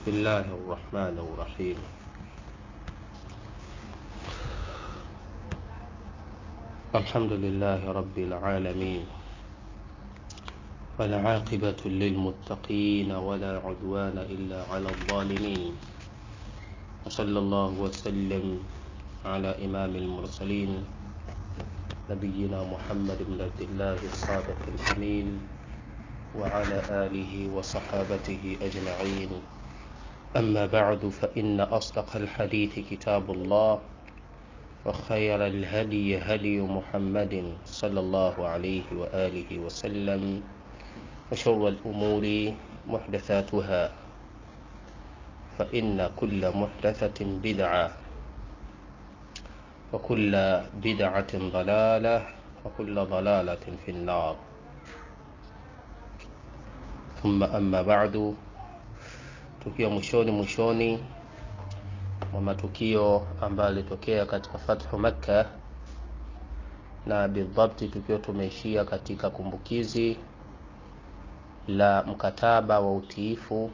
بسم الله الرحمن الرحيم الحمد لله رب العالمين والعاقبة للمتقين ولا عدوان إلا على الظالمين وصلى الله وسلم على إمام المرسلين نبينا محمد بن عبد الله الصادق الأمين وعلى آله وصحابته أجمعين أما بعد فإن أصدق الحديث كتاب الله وخير الهدي هدي محمد صلى الله عليه وآله وسلم وشر الأمور محدثاتها فإن كل محدثة بدعة وكل بدعة ضلالة وكل ضلالة في النار ثم أما بعد tukiwa mwishoni mwishoni mwa matukio ambayo yalitokea katika fathu Makka na bidhabti tukiwa tumeishia katika kumbukizi la mkataba wa utiifu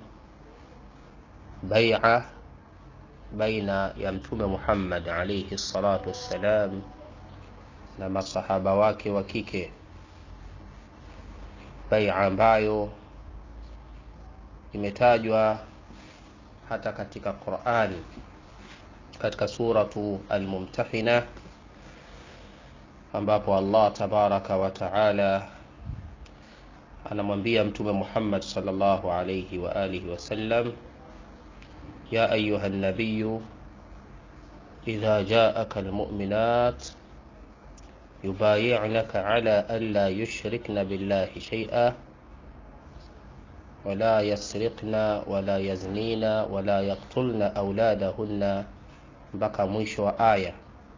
baia baina ya mtume Muhammad alayhi salatu wassalam na masahaba wake wa kike, baia ambayo imetajwa hata katika Qur'ani katika suratu Al-Mumtahina ambapo Allah tabaraka wa taala anamwambia mtume Muhammad sallallahu alayhi wa alihi wasallam ya ayuha an-nabiy idha ja'aka al-mu'minat yubayi'naka ala an la yushrikna billahi shay'a ولا يسرقن ولا يزنين ولا يقتلن أولادهن mpaka mwisho wa aya.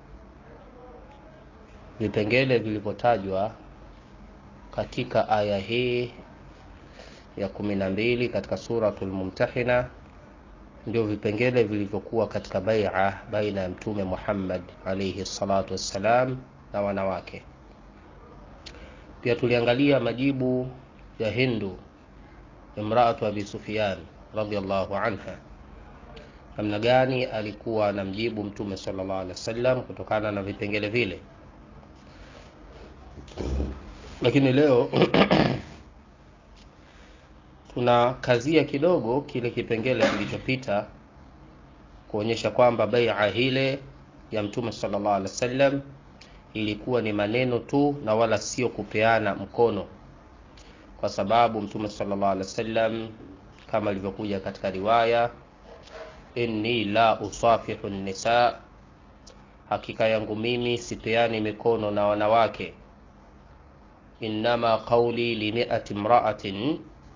Vipengele vilivyotajwa katika aya hii ya kumi na mbili katika Suratul Mumtahina ndio vipengele vilivyokuwa katika baia baina ya Mtume Muhammad alayhi salatu wassalam na wanawake. Pia tuliangalia majibu ya Hindu imraatu Abi Sufyan radhiallahu anha, namna gani alikuwa anamjibu Mtume sallallahu alaihi wasallam kutokana na vipengele vile. Lakini leo tunakazia kidogo kile kipengele kilichopita kuonyesha kwamba baia hile ya Mtume sallallahu alaihi wasallam ilikuwa ni maneno tu na wala sio kupeana mkono kwa sababu mtume sallallahu alaihi wasallam kama ilivyokuja katika riwaya inni la usafihu nisa hakika yangu mimi sipeani mikono na wanawake innama qauli limiati mraatin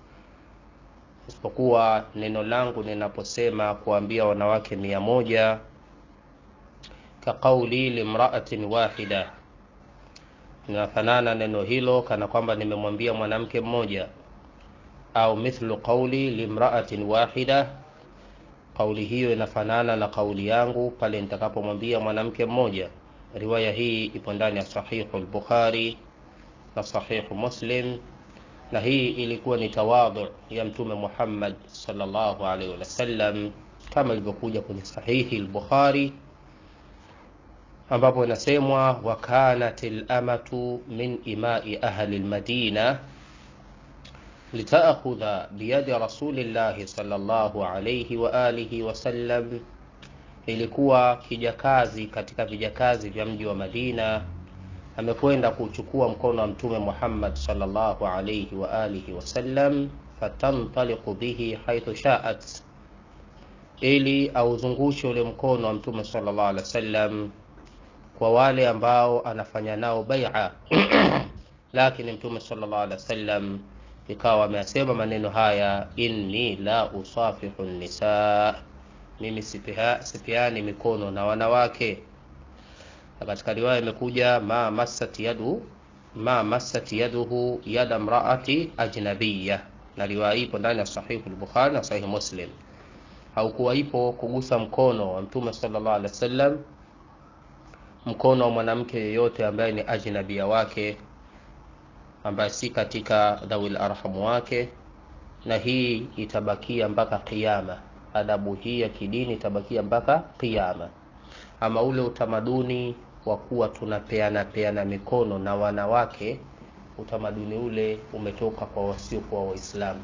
isipokuwa neno langu ninaposema kuambia wanawake mia moja ka qauli limraatin wahida linafanana neno hilo kana kwamba nimemwambia mwanamke mmoja au mithlu qauli limraatin wahida kauli hiyo inafanana na kauli yangu pale nitakapomwambia mwanamke mmoja riwaya hii ipo ndani ya sahihu al-bukhari na sahihu muslim na hii ilikuwa ni tawadhu ya mtume muhammad sallallahu alaihi wasallam kama ilivyokuja kwenye sahihi al-bukhari ambapo inasemwa wa kanat lamatu min imai ahli lmadina litaakhudha biyadi rasulillahi sallallahu alayhi wa alihi wasallam, ilikuwa kijakazi katika vijakazi vya mji wa Madina amekwenda kuchukua mkono wa mtume Muhammad sallallahu alayhi wa alihi wasallam, fatantaliqu bihi haithu shaat, ili auzungushe ule mkono wa mtume sallallahu alayhi wasallam kwa wale ambao anafanya nao bai'a lakini mtume sallallahu alaihi wasallam ikawa amesema maneno haya inni la usafihu nisa mimi sipiani mikono na wanawake na katika riwaya imekuja ma massat yadu ma massat yaduhu yada mraati ajnabiyya na riwaya ipo ndani ya sahihu al-bukhari na sahihu muslim haukuwa ipo kugusa mkono wa mtume sallallahu alaihi wasallam mkono wa mwanamke yeyote ambaye ni ajnabia wake ambaye si katika dhawil arhamu wake na hii itabakia mpaka kiyama adabu hii ya kidini itabakia mpaka kiyama ama ule utamaduni wa kuwa tunapeana peana mikono na wanawake utamaduni ule umetoka kwa wasiokuwa waislamu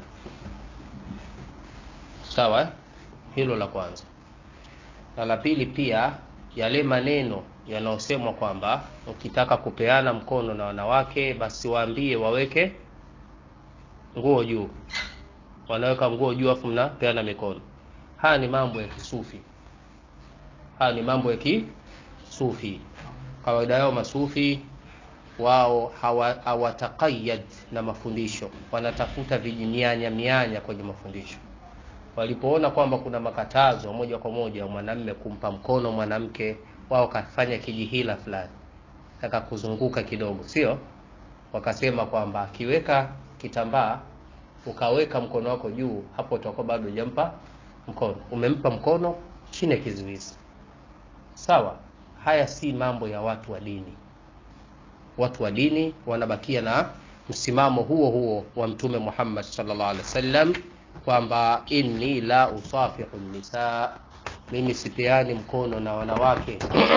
sawa eh? hilo la kwanza na la pili pia yale maneno yanayosemwa kwamba ukitaka kupeana mkono na wanawake basi waambie waweke nguo juu wanaweka nguo juu afu mnapeana mikono haya ni mambo ya kisufi haya ni mambo ya kisufi kawaida yao masufi wao hawataqayad hawa na mafundisho wanatafuta vijimianya mianya kwenye mafundisho walipoona kwamba kuna makatazo moja kwa moja wa mwanamme kumpa mkono mwanamke wao wakafanya kijihila fulani taka kuzunguka kidogo sio wakasema kwamba akiweka kitambaa ukaweka mkono wako juu hapo utakuwa bado hujampa mkono umempa mkono chini ya kizuizi sawa haya si mambo ya watu wa dini watu wa dini wanabakia na msimamo huo huo wa mtume muhammad sallallahu alaihi wasallam kwamba inni la usafihu nisa mimi sipeani mkono na wanawake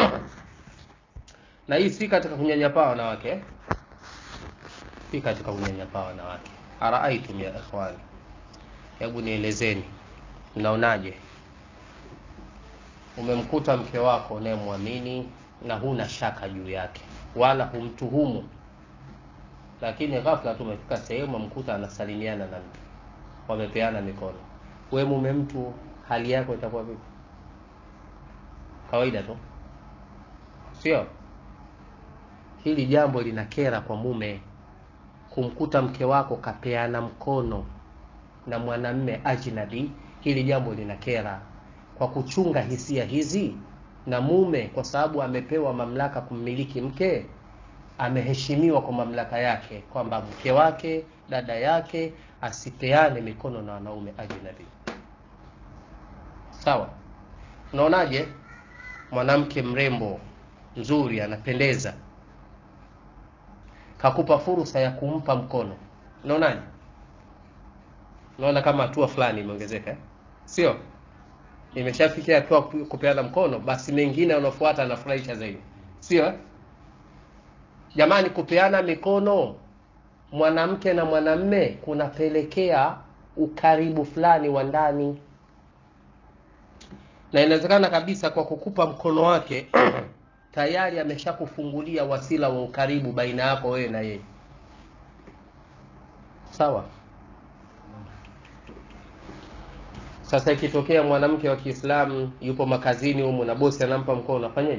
na hii si katika kunyanyapaa wanawake si katika kunyanyapaa wanawake araaitum ya ikhwani hebu nielezeni mnaonaje umemkuta mke wako unayemwamini na huna shaka juu yake wala humtuhumu lakini ghafla tu umefika sehemu amkuta anasalimiana na mtu wamepeana mikono we mume mtu hali yako itakuwa vipi kawaida tu sio hili jambo linakera kwa mume kumkuta mke wako kapeana mkono na mwanamme ajnabi hili jambo linakera kwa kuchunga hisia hizi na mume kwa sababu amepewa mamlaka kummiliki mke ameheshimiwa kwa mamlaka yake kwamba mke wake dada yake asipeane mikono na wanaume ajnabi sawa unaonaje mwanamke mrembo mzuri anapendeza kakupa fursa ya kumpa mkono unaonaje unaona kama hatua fulani imeongezeka eh? sio imeshafikia hatua kupeana mkono basi mengine yanaofuata anafurahisha zaidi sio jamani kupeana mikono mwanamke na mwanamme kunapelekea ukaribu fulani wa ndani na inawezekana kabisa kwa kukupa mkono wake tayari ameshakufungulia wasila wa ukaribu baina yako wewe na yeye sawa sasa ikitokea mwanamke wa kiislamu yupo makazini humu na bosi anampa mkono afanyeje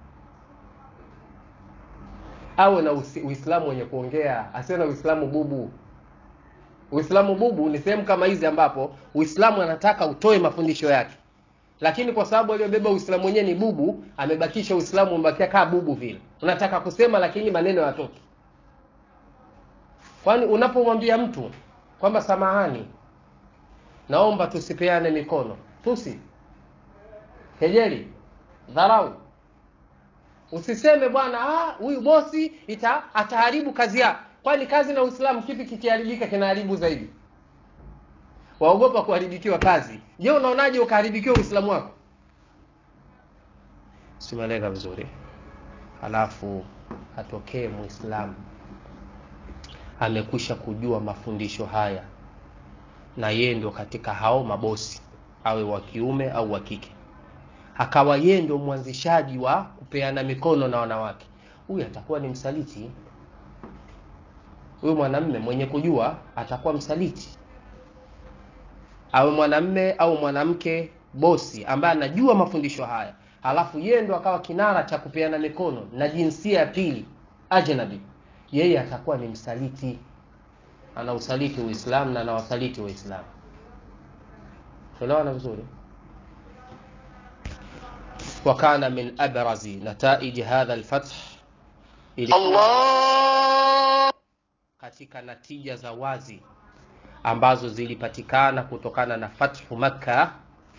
awe na uislamu wenye kuongea asiwe na uislamu bubu uislamu bubu ni sehemu kama hizi ambapo uislamu anataka utoe mafundisho yake lakini kwa sababu aliyobeba uislamu wenyewe ni bubu amebakisha uislamu umebakia kaa bubu vile unataka kusema lakini maneno yatoki kwani unapomwambia mtu kwamba samahani naomba tusipeane mikono tusi kejeli dharau usiseme bwana huyu bosi ita ataharibu kazi yake kwani kazi na uislamu kipi kikiharibika kinaharibu zaidi waogopa kuharibikiwa kazi je unaonaje ukaharibikiwa uislamu wako simeleka vizuri halafu atokee muislamu amekwisha kujua mafundisho haya na yeye ndio katika hao mabosi awe wa kiume au wa kike akawa yeye ndio mwanzishaji wa kupeana mikono na wanawake huyu atakuwa ni msaliti huyu mwanamme mwenye kujua atakuwa msaliti awe mwanamme au mwanamke bosi ambaye anajua mafundisho haya alafu yeye ndo akawa kinara cha kupeana mikono na jinsia ya pili ajnabi yeye atakuwa ni msaliti ana usaliti uislamu na anawasaliti waislamu tuelewana vizuri وكان من أبرز نتائج هذا الفتح الله katika natija za wazi ambazo zilipatikana kutokana na fathu makka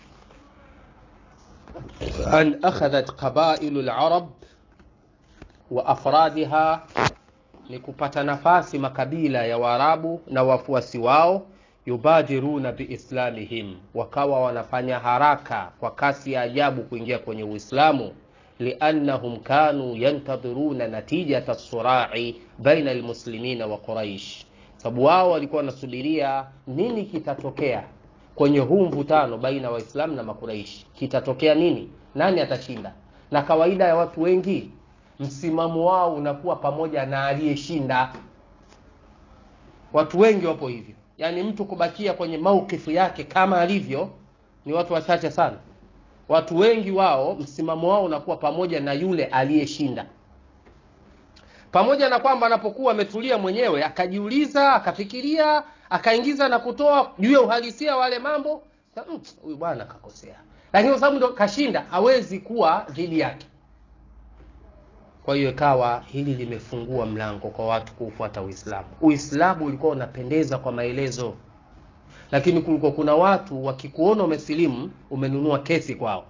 an akhadhat qabailu larab wa afradiha ni kupata nafasi makabila ya waarabu na wafuasi wao yubadiruna biislamihim, wakawa wanafanya haraka kwa kasi ya ajabu kuingia kwenye Uislamu. liannahum kanu yantadhiruna natijata surai baina almuslimina wa Quraish, sababu wao walikuwa wanasubiria nini kitatokea kwenye huu mvutano baina Waislamu na Makuraishi. Kitatokea nini? Nani atashinda? Na kawaida ya watu wengi msimamo wao unakuwa pamoja na aliyeshinda. Watu wengi wapo hivyo, yaani mtu kubakia kwenye maukifu yake kama alivyo ni watu wachache sana. Watu wengi wao msimamo wao unakuwa pamoja na yule aliyeshinda, pamoja na kwamba anapokuwa ametulia mwenyewe akajiuliza, akafikiria, akaingiza na kutoa juu ya uhalisia wale mambo, huyu mm, bwana kakosea, lakini kwa sababu ndo kashinda, hawezi kuwa dhidi yake. Kwa hiyo ikawa hili limefungua mlango kwa watu kuufuata Uislamu. Uislamu ulikuwa unapendeza kwa maelezo, lakini kulikuwa kuna watu wakikuona umesilimu, umenunua kesi kwao.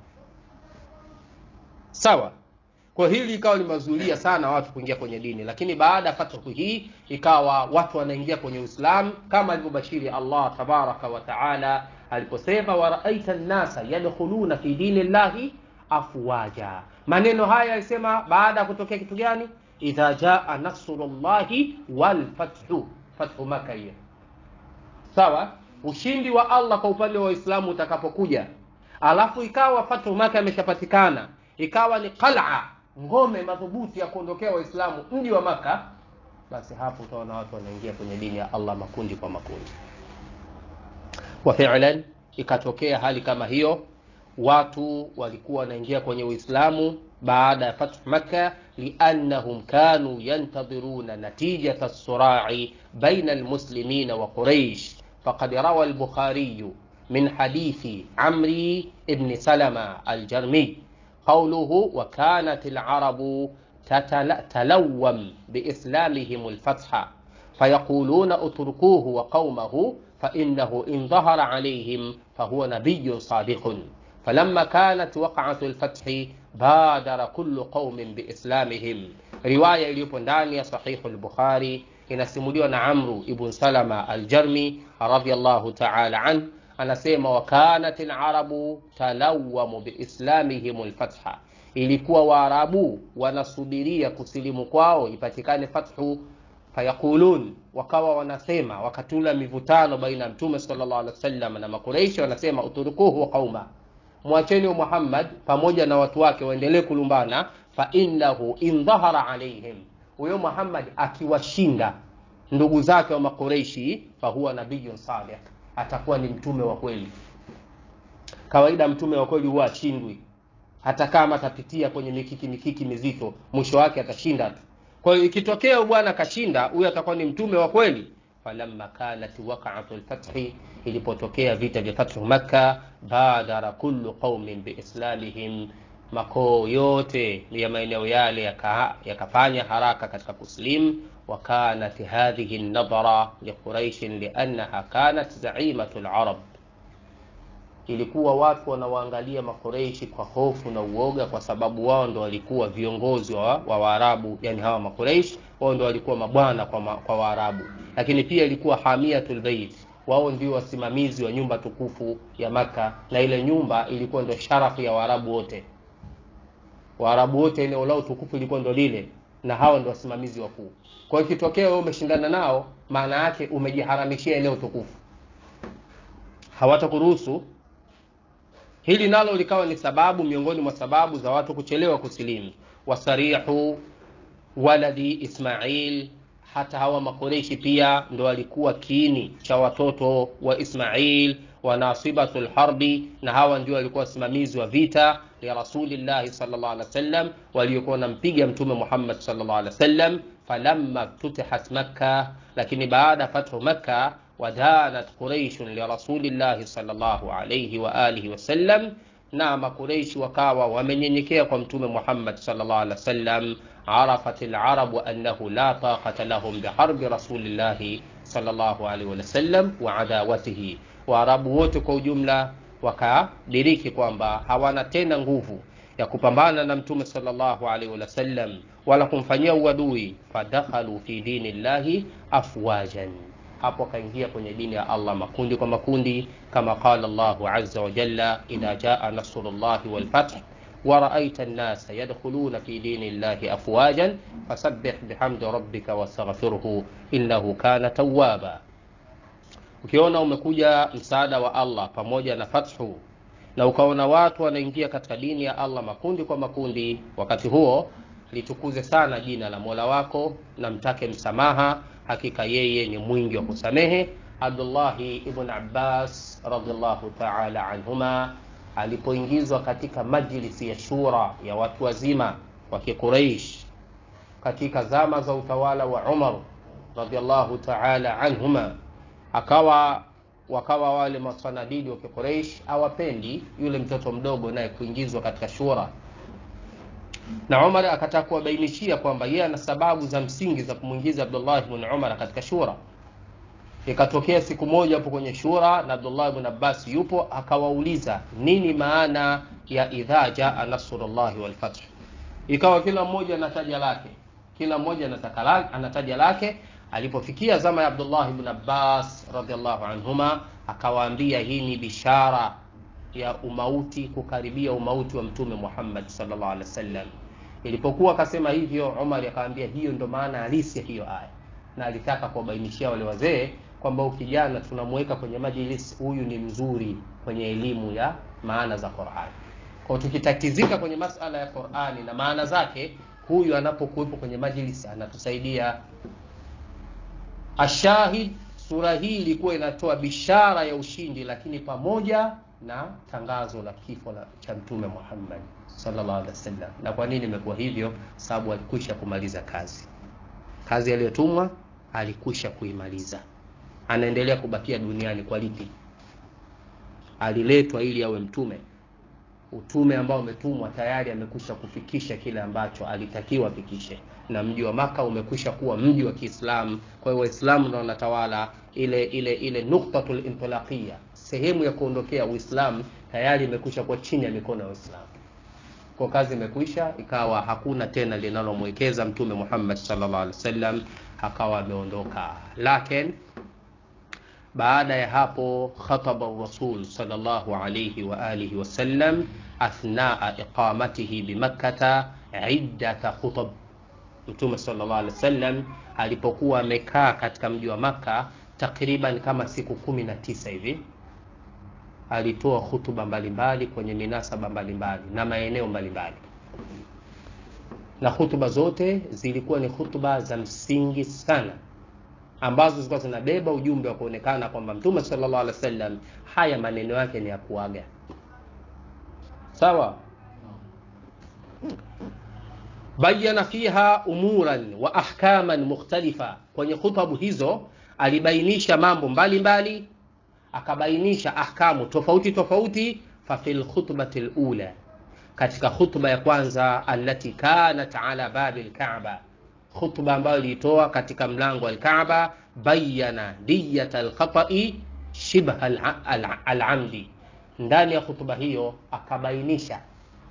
Sawa. Kwa hili ikawa limezuilia sana watu kuingia kwenye dini, lakini baada ya fathu hii ikawa watu wanaingia kwenye Uislamu kama alivyobashiri Allah tabaraka wa taala aliposema, waraaita nnasa yadkhuluna fi dini llahi afwaja. Maneno haya alisema baada ya kutokea kitu gani? idha jaa nasrullahi wal fathu, fathu Maka hiyo. Sawa, ushindi wa Allah kwa upande wa Waislamu utakapokuja, alafu ikawa fathu Maka imeshapatikana, ikawa ni qal'a, ngome madhubuti ya kuondokea Waislamu mji wa Maka, basi hapo utaona watu wanaingia kwenye dini ya Allah makundi kwa makundi. Wa fi'lan ikatokea hali kama hiyo watu walikuwa wanaingia kwenye Uislamu baada ya fathu Makka, liannahum kanu yantadhiruna natijata surai baina almuslimina wa Quraish. Faqad rawa al-Bukhari min hadithi Amri ibn Salama al-Jarmi qawluhu wa kanat al-arabu tatalawwam biislamihim al-fatha fayaquluna utrukuhu wa qawmahu fa innahu in dhahara alayhim fahuwa nabiyyun sadiqun falamma kanat waqa'atu al-fath badara kullu qaumin biislamihim. Riwaya iliyopo ndani ya sahihu al-Bukhari inasimuliwa na Amru ibn Salama al-Jarmi radhiyallahu ta'ala an, anasema wa kanat al-arabu talawwamu biislamihim al-fatha, ilikuwa Waarabu wanasubiria kusilimu kwao ipatikane fathu fayaqulun, wakawa wanasema wakati ule mivutano baina ya Mtume sallallahu alaihi wasallam na Makureishi, wanasema uturukuhu wa qauma mwacheni wa Muhammad pamoja na watu wake waendelee kulumbana, fa innahu in dhahara alaihim, huyo Muhammad akiwashinda ndugu zake wa Makureishi, fa huwa nabiyyun salih, atakuwa ni mtume wa kweli. Kawaida mtume wa kweli huwa ashindwi, hata kama atapitia kwenye mikiki mikiki mizito, mwisho wake atashinda tu. Kwa hiyo ikitokea bwana kashinda, huyo atakuwa ni mtume wa kweli. Falamma kanat waqa'atu al-fathi, ilipotokea vita vya fathu Makka, badara kullu qaumin biislamihim, makoo yote ya maeneo yale yakafanya yaka haraka katika kuslim. Wa kanat hadhihi an-nadhara li Quraish liannaha kanat zaimatu al-arab, ilikuwa watu wanawaangalia Makureishi kwa hofu na uoga, kwa sababu wao ndo walikuwa viongozi wa Waarabu, yani hawa Makureishi wao ndo walikuwa mabwana kwa, ma, kwa Waarabu, lakini pia ilikuwa hamiatul bait, wao ndio wasimamizi wa nyumba tukufu ya Maka, na ile nyumba ilikuwa ndio sharafu ya Waarabu wote. Waarabu wote eneo lao tukufu ilikuwa ndo lile, na hawa ndio wasimamizi wakuu. Kwa hiyo ikitokea wewe umeshindana nao, maana yake umejiharamishia eneo tukufu, hawatakuruhusu. Hili nalo likawa ni sababu miongoni mwa sababu za watu kuchelewa kusilimu. wasarihu waladi Ismail, hata hawa Makoreshi pia ndo walikuwa kiini cha watoto wa Ismail wa nasibatul harbi, na hawa ndio walikuwa wasimamizi wa vita ya Rasulillahi sallallahu alaihi wasallam, waliokuwa wanampiga Mtume Muhammad sallallahu alaihi wasallam. Falamma ftutihat Makka, lakini baada ya fathu Makka, wadanat Quraishun li Rasulillahi sallallahu alaihi wa alihi wasallam, na Makureishi wakawa wamenyenyekea kwa Mtume Muhammad sallallahu alaihi wasallam arafat alarabu annahu la taqata lahum biharbi rasulillahi sallallahu alaihi wasallam wa adawatihi, Waarabu wote kwa ujumla wakadiriki kwamba hawana tena nguvu ya kupambana na Mtume sallallahu alaihi wasallam wala kumfanyia uadui. Fadakhalu fi dini llahi afwajan, hapo akaingia kwenye dini ya Allah makundi kwa makundi, kama qala Allahu azza wa jalla, idha jaa nasrullahi wal fath wa ra'aita an-nasa yadkhuluna fi dinillahi afwajan fasabbih bihamdi rabbika wastaghfirhu innahu kana tawwaba. Ukiona umekuja msaada wa Allah pamoja na fathu na ukaona watu wanaingia katika dini ya Allah makundi kwa makundi, wakati huo litukuze sana jina la Mola wako na mtake msamaha, hakika yeye ni mwingi wa kusamehe. Abdullahi ibn Abbas radhiallahu ta'ala anhuma alipoingizwa katika majlisi ya shura ya watu wazima wa Kiquraish katika zama za utawala wa Umar radhiallahu ta'ala anhuma, akawa wakawa wale masanadidi wa Kiquraish hawapendi yule mtoto mdogo naye kuingizwa katika shura na Umar akataka kuwabainishia kwamba yeye ana sababu za msingi za kumwingiza Abdullah ibn Umar katika shura. Ikatokea siku moja hapo kwenye shura na Abdullah ibn Abbas yupo, akawauliza nini maana ya idha jaa nasrullahi wal fath. Ikawa kila mmoja anataja lake, kila mmoja anataka lake, anataja lake. Alipofikia zama ya Abdullah ibn Abbas radhiallahu anhuma, akawaambia hii ni bishara ya umauti, kukaribia umauti wa Mtume Muhammad sallallahu alaihi wasallam. Ilipokuwa akasema hivyo, Umar akaambia hiyo ndo maana halisi ya hiyo aya, na alitaka kuwabainishia wale wazee kwamba huyu kijana tunamweka kwenye majlis, huyu ni mzuri kwenye elimu ya maana za Qur'ani. Kwa tukitatizika kwenye masala ya Qur'ani na maana zake, huyu anapokuwepo kwenye majlis anatusaidia. Ashahid, sura hii ilikuwa inatoa bishara ya ushindi, lakini pamoja na tangazo la kifo la cha Mtume Muhammad sallallahu alaihi wasallam. Na kwa nini imekuwa hivyo? Sababu alikwisha kumaliza kazi, kazi aliyotumwa alikwisha kuimaliza, anaendelea kubakia duniani. Kwa lipi? Aliletwa ili awe mtume. Utume ambao umetumwa tayari amekwisha kufikisha kile ambacho alitakiwa afikishe, na mji wa Maka umekwisha kuwa mji wa Kiislamu. Kwa hiyo Waislamu ndio wanatawala ile ile ile nuktatul intilaqia sehemu ya kuondokea Uislamu tayari imekwisha kuwa chini ya mikono ya Uislamu. Kwa kazi imekwisha, ikawa hakuna tena linalomwekeza Mtume Muhammad sallallahu alaihi wasallam, akawa ameondoka. Lakini baada ya hapo khataba Rasul sallallahu alaihi wa alihi wasallam athnaa iqamatihi bimakkata iddata khutab. Mtume sallallahu alaihi wasallam alipokuwa amekaa katika mji wa Makka takriban kama siku kumi na tisa hivi alitoa hutuba mbalimbali kwenye minasaba mbalimbali na maeneo mbalimbali, na hutuba zote zilikuwa ni hutuba za msingi sana, ambazo zilikuwa zinabeba ujumbe wa kuonekana kwamba Mtume sallallahu alaihi wasallam haya maneno yake ni ya kuaga. Sawa. Bayana fiha umuran wa ahkaman mukhtalifa, kwenye hutubu hizo alibainisha mambo mbalimbali mbali, akabainisha ahkamu tofauti tofauti. fa fil khutbati lula, katika khutba ya kwanza, allati kanat ala babi lkaaba, khutba ambayo ilitoa katika mlango wa Alkaaba, bayana diyat alkhatai shibha alamdi. Ndani ya khutba hiyo akabainisha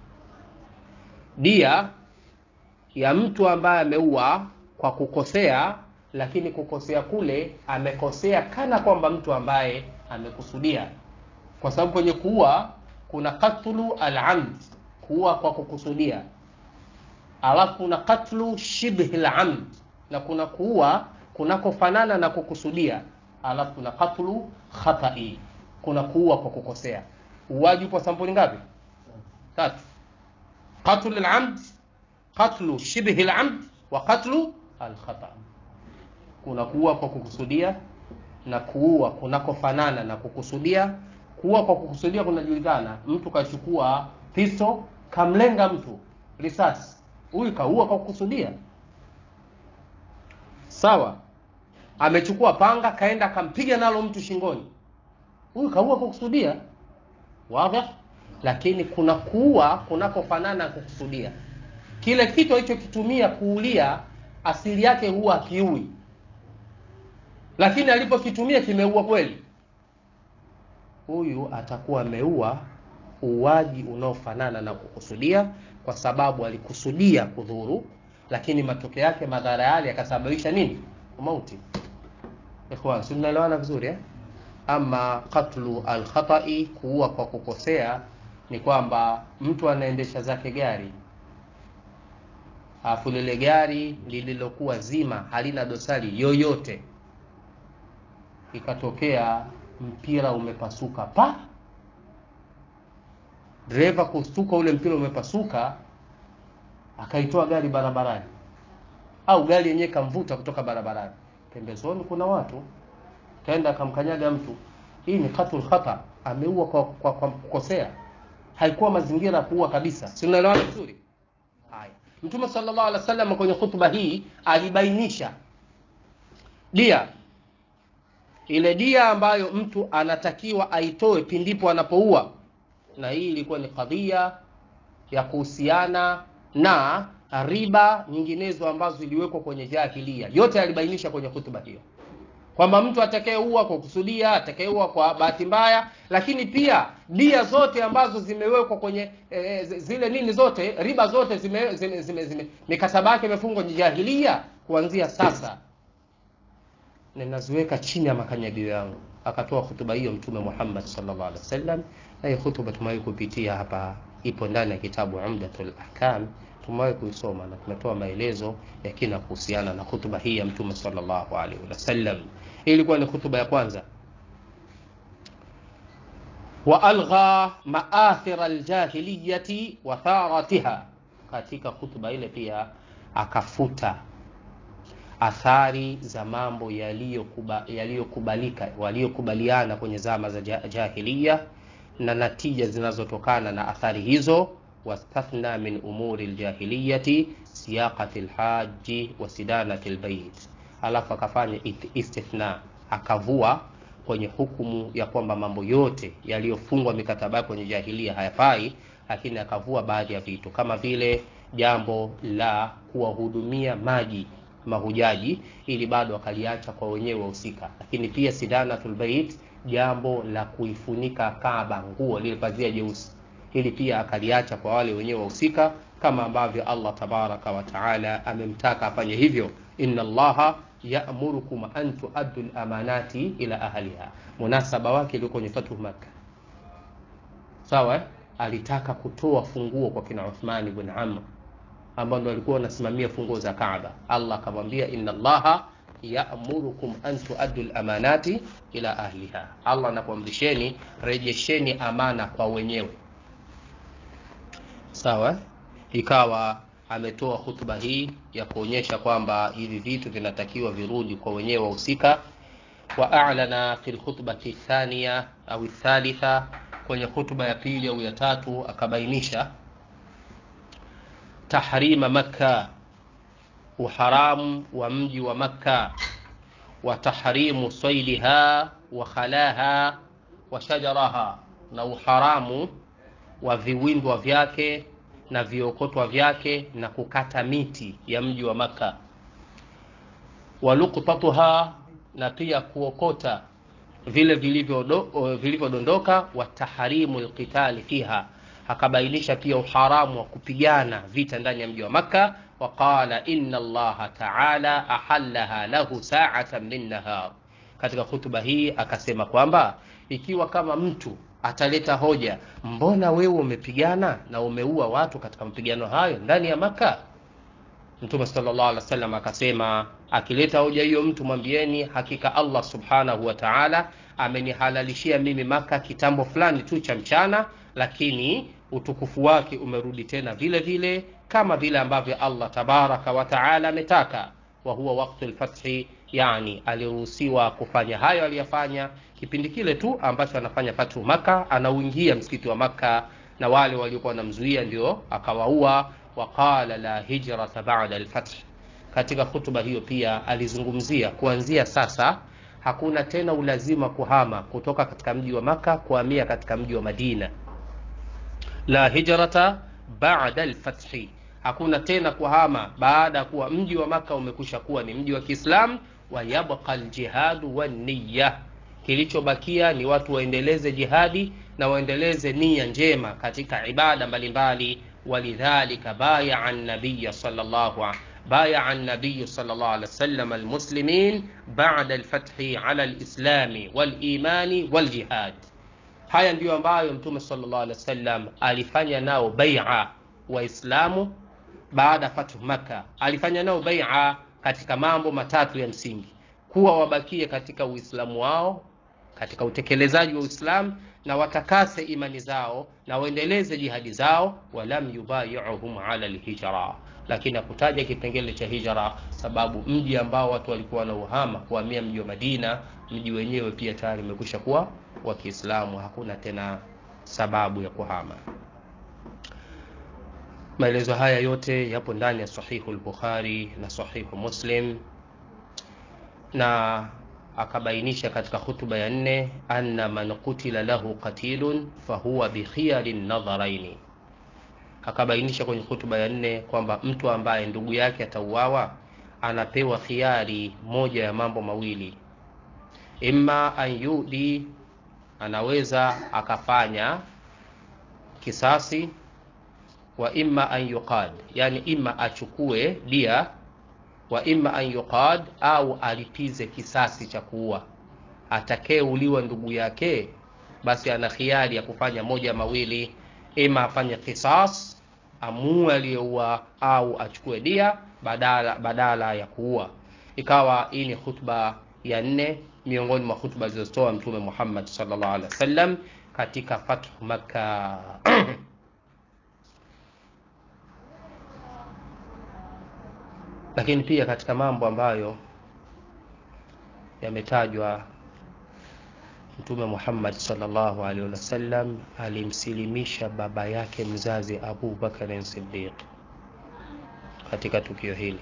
dia ya mtu ambaye ameua kwa kukosea lakini kukosea kule amekosea kana kwamba mtu ambaye amekusudia, kwa sababu kwenye kuua kuna katlu al-amd, kuua kwa kukusudia, alafu kuna katlu shibhi al-amd, na kuna kuua kunakofanana na kukusudia, alafu kuna katlu khatai, kuna kuua kwa kukosea. Uwaji upo sampuli ngapi? Tatu: katlu al-amd, katlu shibhi al-amd wa katlu al-khata kuna kuua kwa kukusudia na kuua kunakofanana na kukusudia. Kuua kwa kukusudia kunajulikana, mtu kachukua pisto kamlenga mtu risasi, huyu kaua kwa kukusudia. Sawa, amechukua panga kaenda akampiga nalo mtu shingoni, huyu kaua kwa kukusudia. Wazi. Lakini kuna kuua kunakofanana na kukusudia. Kile kitu alichokitumia kuulia asili yake huwa akiui lakini alipokitumia kimeua kweli, huyu atakuwa ameua uwaji unaofanana na kukusudia, kwa sababu alikusudia kudhuru, lakini matokeo yake madhara yale yakasababisha nini? Mauti. ikhwan si tunaelewana vizuri eh? ama qatlu alkhatai kuua kwa kukosea ni kwamba mtu anaendesha zake gari alafu lile gari lililokuwa zima halina dosari yoyote ikatokea mpira umepasuka pa dereva kustuka ule mpira umepasuka akaitoa gari barabarani au gari yenyewe kamvuta kutoka barabarani pembezoni kuna watu kaenda akamkanyaga mtu hii ni qatul khata ameua kwa, kwa, kwa kukosea haikuwa mazingira ya kuua kabisa si unaelewana vizuri haya mtume sallallahu alaihi wasallam kwenye hutuba hii alibainisha dia ile dia ambayo mtu anatakiwa aitoe pindipo anapoua na hii ilikuwa ni kadhia ya kuhusiana na riba nyinginezo ambazo ziliwekwa kwenye jahilia yote alibainisha kwenye hutuba hiyo kwamba mtu atakayeua kwa kusudia atakayeua kwa bahati mbaya lakini pia dia zote ambazo zimewekwa kwenye e, zile nini zote riba zote zime, zime, zime, zime mikataba yake imefungwa kwenye jahilia kuanzia sasa ninaziweka chini ya makanyagio yangu akatoa hutuba hiyo mtume Muhammad sallallahu alaihi wasallam na hiyo hutuba tumewahi kupitia hapa ipo ndani ya kitabu Umdatul Ahkam tumewahi kuisoma na tumetoa maelezo ya kina kuhusiana na hutuba hii ya mtume sallallahu alaihi wasallam hii ilikuwa ni hutuba ya kwanza wa algha maathira aljahiliyati wa tharatiha katika hutuba ile pia akafuta athari za mambo yaliyokubalika waliokubaliana kwenye zama za jahiliya na natija zinazotokana na athari hizo wastathna min umuri ljahiliyati siyaqati lhaji wa sidanati lbait alafu akafanya istithna akavua kwenye hukumu ya kwamba mambo yote yaliyofungwa mikataba kwenye jahilia hayafai lakini akavua baadhi ya vitu kama vile jambo la kuwahudumia maji mahujaji ili bado akaliacha kwa wenyewe wahusika lakini pia sidanatul bait jambo la kuifunika Kaaba nguo lile pazia jeusi ili pia akaliacha kwa wale wenyewe wahusika kama ambavyo Allah tabaraka wa taala amemtaka afanye hivyo inna allaha ya'murukum an tuaddu al-amanati ila ahliha munasaba wake ulio kwenye fatu Makkah sawa eh? alitaka kutoa funguo kwa kina Uthman ibn Amr ambao ndo walikuwa wanasimamia funguo za Kaaba. Allah akamwambia inna Allaha ya'murukum an tuaddu al-amanati ila ahliha. Allah anakuamrisheni rejesheni amana kwa wenyewe. Sawa? Ikawa ametoa hutuba hii ya kuonyesha kwamba hivi vitu vinatakiwa virudi kwa wenyewe wahusika. Wa a'lana fi al-khutbati thaniya au thalitha, kwenye hutuba ya pili au ya tatu akabainisha tahrima Makka, uharamu wa mji wa Makka, wa tahrimu swaidiha wa khalaha wa shajaraha, na uharamu wa viwindwa vyake na viokotwa vyake na kukata miti ya mji wa Makka, wa luqtatuha, na pia kuokota vile vilivyodondoka, wa tahrimu alqitali fiha akabainisha pia uharamu wa kupigana vita ndani ya mji wa Makka. Waqala inna Allaha ta'ala ahallaha lahu sa'atan min nahar. Katika hutuba hii akasema kwamba ikiwa kama mtu ataleta hoja, mbona wewe umepigana na umeua watu katika mapigano hayo ndani ya Makka? Mtume sallallahu alaihi wasallam akasema, akileta hoja hiyo mtu mwambieni, hakika Allah subhanahu wa ta'ala amenihalalishia mimi Maka kitambo fulani tu cha mchana, lakini utukufu wake umerudi tena vile vile kama vile ambavyo Allah tabaraka wa taala ametaka. Wa huwa waqtu lfathi, yani aliruhusiwa kufanya hayo aliyafanya kipindi kile tu ambacho anafanya fathu Maka, anauingia msikiti wa Maka na wale waliokuwa wanamzuia ndio akawaua. Waqala la hijrata ba'da alfath. Katika hutuba hiyo pia alizungumzia kuanzia sasa hakuna tena ulazima kuhama kutoka katika mji wa Maka kuhamia katika mji wa Madina. La hijrata ba'da al-fathi, hakuna tena kuhama baada ya kuwa mji wa Maka umekwisha kuwa ni mji wa Kiislamu. Wa yabqa al-jihadu wan-niyya, kilichobakia ni watu waendeleze jihadi na waendeleze nia njema katika ibada mbalimbali. Walidhalika baya an-nabiy sallallahu بايع النبي صلى الله عليه وسلم المسلمين بعد الفتح على الإسلام والإيمان والجهاد haya ndiyo ambayo mtume sallallahu alaihi wasallam alifanya nao baia waislamu baada ya fathu makka alifanya nao baia katika mambo matatu ya msingi kuwa wabakie katika uislamu wao katika utekelezaji wa uislamu na watakase imani zao na waendeleze jihadi zao walam yubayiuhum ala lhijra lakini hakutaja kipengele cha hijra sababu mji ambao watu walikuwa na uhama kuhamia mji wa madina mji wenyewe pia tayari umekwisha kuwa wa kiislamu hakuna tena sababu ya kuhama maelezo haya yote yapo ndani ya sahihu lbukhari na sahihu muslim na akabainisha katika hutuba ya nne anna man kutila lahu qatilun fahuwa bikhiyari nadharaini akabainisha kwenye hutuba ya nne kwamba mtu ambaye ndugu yake atauawa anapewa khiari moja ya mambo mawili imma an yudi anaweza akafanya kisasi wa imma an yuqad yani imma achukue dia wa imma an yuqad au alipize kisasi cha kuua atakayeuliwa ndugu yake basi ana khiari ya kufanya moja mawili ima afanye kisas amue aliyeua au achukue dia badala, badala ya kuua ikawa hii ni khutba ya nne miongoni mwa khutba zilizotoa mtume muhammad salllah alih wasallam katika fathu makka lakini pia katika mambo ambayo yametajwa mtume muhammad salllahu alaihi wasallam alimsilimisha baba yake mzazi abu bakarin sidiq katika tukio hili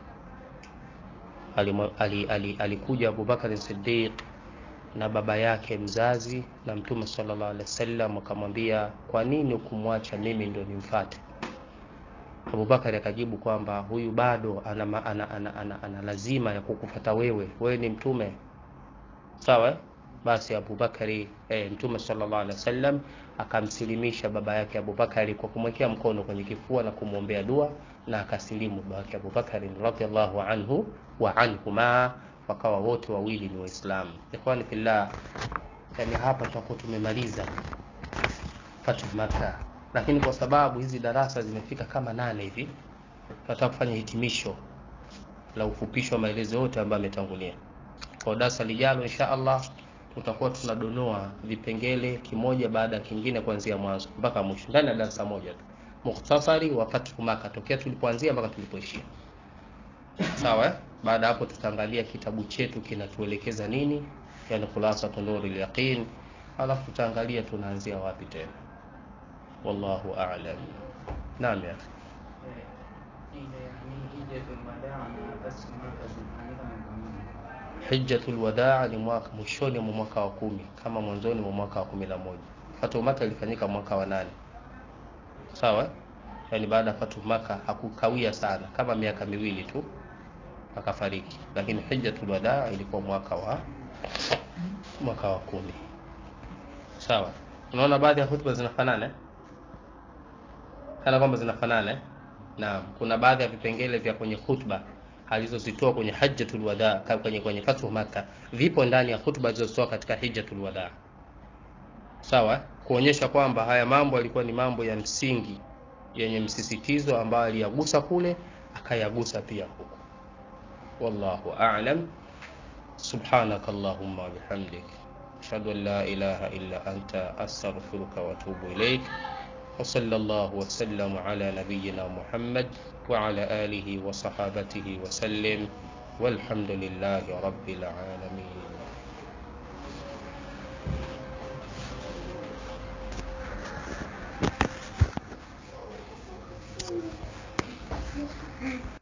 alikuja ali, ali, ali abubakarin sidiq na baba yake mzazi na mtume salllah alehi wasallam akamwambia kwa nini ukumwacha mimi ndo nimfate abubakari akajibu kwamba huyu bado ana, ana, ana, ana, ana, ana lazima ya kukufata wewe wewe ni mtume sawa basi abubakari e, mtume salllah alehi wasallam akamsilimisha baba yake abubakari kwa kumwekea mkono kwenye kifua na kumwombea dua na akasilimu baba yake abubakari radiallahu anhu wa anhuma wakawa wote wawili ni waislamu ikhwani fillah yani hapa tutakuwa tumemaliza fatu maka lakini kwa sababu hizi darasa zimefika kama nane hivi tunataka kufanya hitimisho la ufupisho wa maelezo yote ambayo ametangulia kwa darasa lijalo insha allah tutakuwa tunadonoa vipengele kimoja baada ya kingine kuanzia mwanzo mpaka mwisho ndani ya darasa moja tu mukhtasari wa fathu maka tokea tulipoanzia mpaka tulipoishia sawa eh? baada hapo tutaangalia kitabu chetu kinatuelekeza nini yani khulasatu nuri lyaqin alafu tutaangalia tunaanzia wapi tena wallahu alam naam ya hijjatul wadaa ni mwaka mwishoni mwa mwaka wa kumi kama mwanzoni mwa mwaka wa kumi na moja fatu maka ilifanyika mwaka wa nane sawa yaani baada ya fatu maka hakukawia sana kama miaka miwili tu akafariki lakini hijjatul wadaa ilikuwa mwaka wa mwaka wa kumi sawa unaona baadhi ya hutuba zinafanana kana kwamba zinafanana na kuna baadhi ya vipengele vya kwenye khutba alizozitoa kwenye hajjatul wada kwenye kwenye fathu maka vipo ndani ya khutba alizozitoa katika hijjatul wada sawa kuonyesha kwamba haya mambo yalikuwa ni mambo ya msingi yenye msisitizo ambayo aliyagusa kule akayagusa pia huku wallahu a'lam subhanaka allahumma bihamdik ashhadu an la ilaha illa anta astaghfiruka wa atubu ilaik وصلى الله وسلم على نبينا محمد وعلى آله وصحابته وسلم والحمد لله رب العالمين